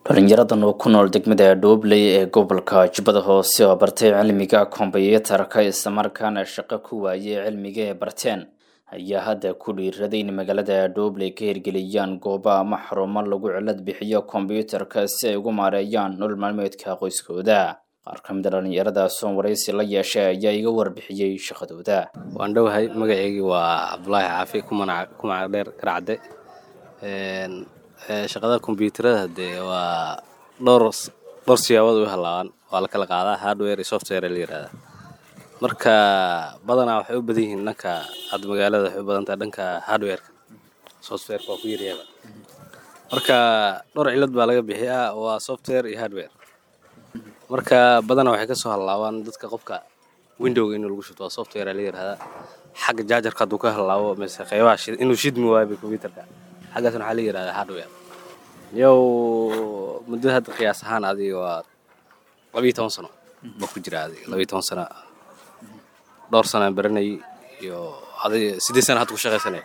dhalinyaradan oo ku nool degmada dhoobley ee gobolka jubbada hoose oo bartay cilmiga kombyuutarka islamarkaana shaqo ku waayay cilmiga ee barteen ayaa hadda ku dhiiraday in magaalada dhoobley ka hirgeliyaan goobo ama xarumo lagu cilad bixiyo kombyuutarka si ay ugu maareeyaan nolol maalmeedka qoyskooda qaar ka mid a dhalinyaradaas oo waraysi la yeeshay ayaa iga warbixiyey shaqadooda waan dhowahay magaceygii waa cabdulaahi caafi kumanac dheer garacde shaqada kombyuutarada dee waa dhowr dhowr siyaabood u halaabaan waa la kala qaadaa hardware iyo software la yihahdaa marka badanaa waxay u badan yihiin dhanka hadda magaalada waxay u badan tahay dhanka hardwareka softwareka waa ku yaryaaba marka dhowr cilad baa laga bixiyaa waa software iyo hardware marka badanaa waxay kasoo halaabaan dadka qofka windowga inuu lagu shubto waa software la yihahdaa xagga jaajarka hadduu ka halaabo mise qeybaha inuu shidmi waayo combyuutarka xaggaasna waxaa la yihahdaa hardware yow muddo hadda qiyaas ahaan adiga waa labiyo toban sano baa ku jira adiga labiyo toban sano dhowr sanaan baranayay iyo adiga siddeed sana hadda ku shaqaysanaya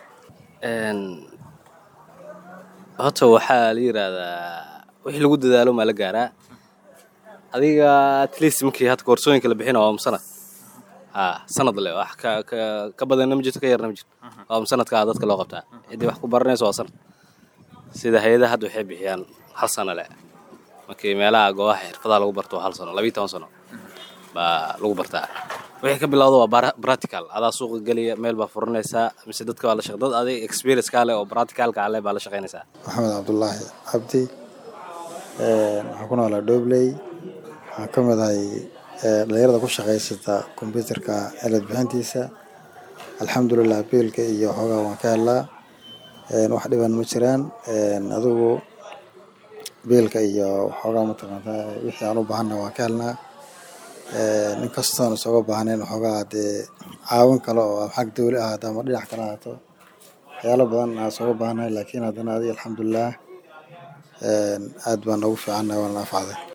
horta waxaa la yidhaahdaa wixii lagu dadaalo maa la gaaraa adiga atleast markii hadda koorsooyinka la bixina waa sanad ha sanad le wax ka ka ka badanna ma jirto ka yarna ma jirto waa sanadkaa dadka loo qabtaa ciddii wax ku baranayso waa sanad sida hay-adaha hadda waxay bixiyaan hal sano leh markii meelaha goobaha xirfadaha lagu barto waa hal sano labiyo toban sano baa lagu bartaa wixii ka bilowda waa practical adaa suuqa geliya meel baa furanaysaa mise dadka waa la shaq dad adig experience kaa leh oo practicalka leh baa la shaqaynaysaa maxamed cabdulaahi cabdi waxaan ku noolaa dhobley waxaan ka mid ahay dhalinyarada ku shaqaysata kombyuutarka cilad bixintiisa alxamdulilah biilka iyo xoogaa waan ka helaa wax dhiban ma jiraan adigu biilka iyo waxoogaa mataqaanta wixii aan u baahanna waan ka helnaa nin kastoon isooga baahnayn waxoogaa dee caawin kale oo xag dawli ahaato ama dhinac kale ahaato waxyaalo badan aan isooga baahnahay laakiin haddana adiga alxamdulilah aad baan noogu fiicannahay waan la anfacday